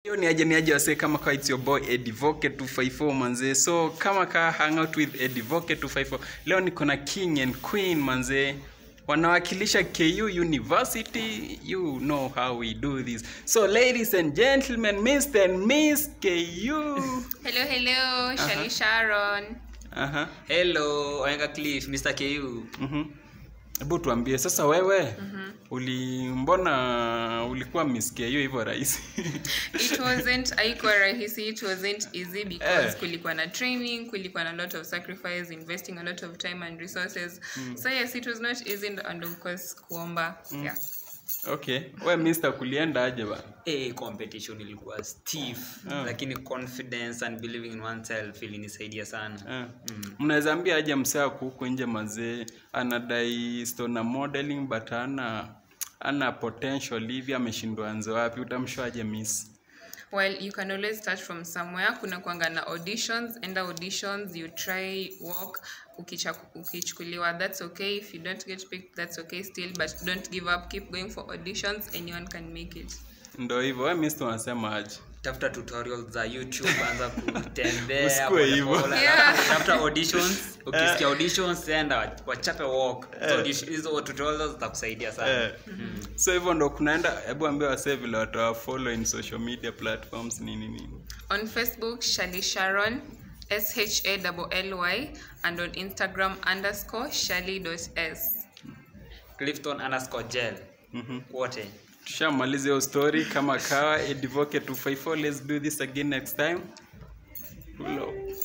hiyo ni aje ni aje wasee kama kawa it's your boy Edivoke 254 manzee so kama ka hang out with Edivoke 254 leo niko na king and queen manzee wanawakilisha KU University you know how we do this so ladies and gentlemen Mr and Miss KU Hello, hello, Shali Sharon. aha hello oenga cliff mr ku mhm hebu tuambie sasa wewe uli mbona ulikuwa Miss KU hivyo rahisi It wasn't haikuwa rahisi, it wasn't easy because Eh. kulikuwa na training, kulikuwa na lot of sacrifice, investing a lot of time and resources. So yes, it was not easy and of course kuomba. Yeah. okay we Mr kulienda aje bana hey, competition ilikuwa stiff Ah. lakini confidence and believing in oneself ilinisaidia sana Eh. mnaweza ambia aje msee ako huko nje mazee anadai stona modeling but ana ana potential hivi ameshindwa anze wapi utamshoaje miss Well, you can always start from somewhere. Kuna kwanga na auditions, enda auditions, you try work, ukicha- ukichukuliwa, that's okay. If you don't get picked, that's okay still, but don't give up, keep going for auditions, anyone can make it. ndo hivyo we miss tunasema aje tafuta tutorials za youtube anza kutembea Usikue hivyo. polepole, Yeah. alafu tafuta auditions ukisikia auditions enda wachape walk Hizo audition- hizo tutorials zitakusaidia sana eh. so hivyo ndo kunaenda hebu ambia wasee vile watawafollow in social media platforms nini nini On Facebook, Shali Sharon, S H A L L Y, and on Instagram underscore Shali.s. clifton underscore gel Mhm. wote tushamaliza hiyo story kama kawa edivoke 254 let's do this again next time Pull up.